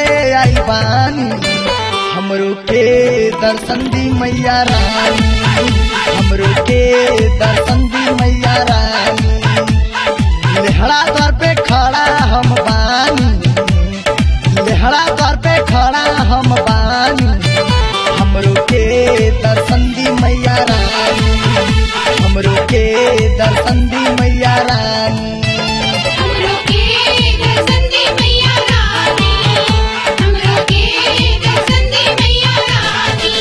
आई बानी हमरो के दर्शन दी मैया रानी हमरो के दर्शन दी मैया रानी लेहड़ा द्वार पे खड़ा हम बानी लेहड़ा द्वार पे खड़ा हम बानी हमरो के दर्शन दी मैया रानी हमरो के दर्शन दी मैया रानी हमरो के दर्शन दे मैया रानी हमरो के दर्शन दे मैया रानी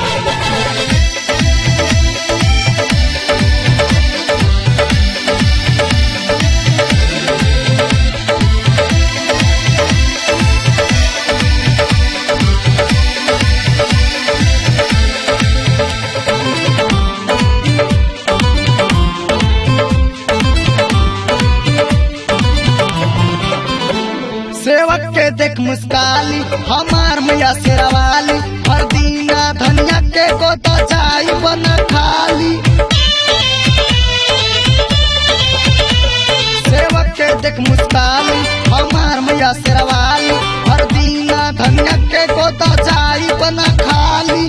सेवक के देख मुस्काली हमार मैया शेरवाली हर दीना धनिया के को तो चाय बना खाली सेवक के देख मुस्काली हमार मैया शेरवाली हर दीना धनिया के को तो चाय बना खाली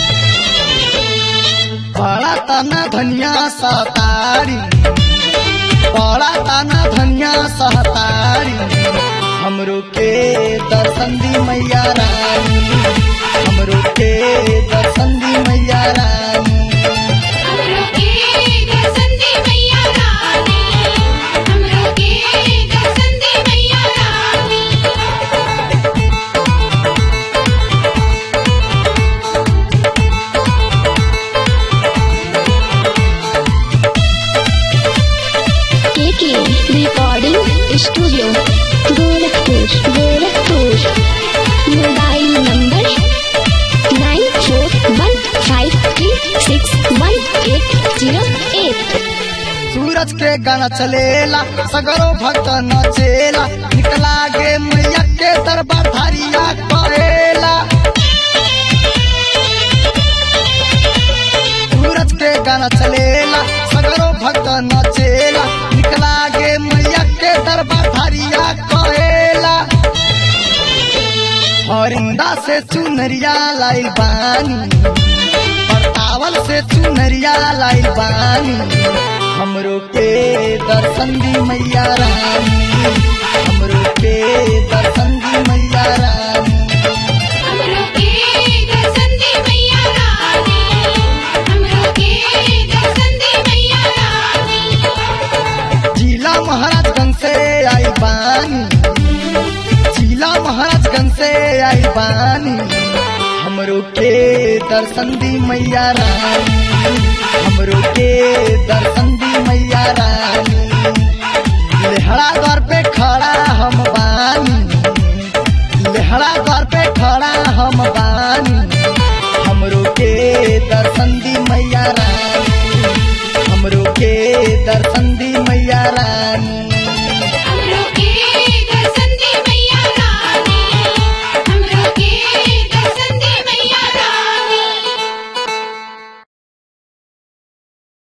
बड़ा तना धनिया सतारी बड़ा तना धनिया सहतारी हमरो के दर्शन दी मैया रानी हमरो के दर्शन दी मैया रानी हमरो के दर्शन दे मैया रानी हमरो के दर्शन दे मैया रानी KK recording studio Gorakhpur Gorakhpur mobile number nine four one five three six one eight zero eight Suraj के गाना चलेला सगरो भक्त नचेला निकला गे मैया के दरबार धारिया करेला सूरज के गाना चलेला सगरो भक्त नचेला निकला गे मैया के दरबार धारिया करेला हरिंदा से चुनरिया लाइल बानी परतावल से चुनरिया लाइल बानी हमरो के दर्शन दी मैया रानी हमरो के दर्शन दी मैया रानी हमरो के दर्शन दे मैया रानी हमरो के दर्शन दे मैया रानी जिला महाराजगंज से आई बानी जिला महाराजगंज से आई बानी हमरो के दर्शन दी मैया रानी हमरो के दर्शन दी मैया रानी लेहड़ा द्वार पे खड़ा हम बानी लेहड़ा द्वार पे खड़ा हम बानी हमरो के दर्शन दी मैया रानी हमरो के दर्शन दी मैया रानी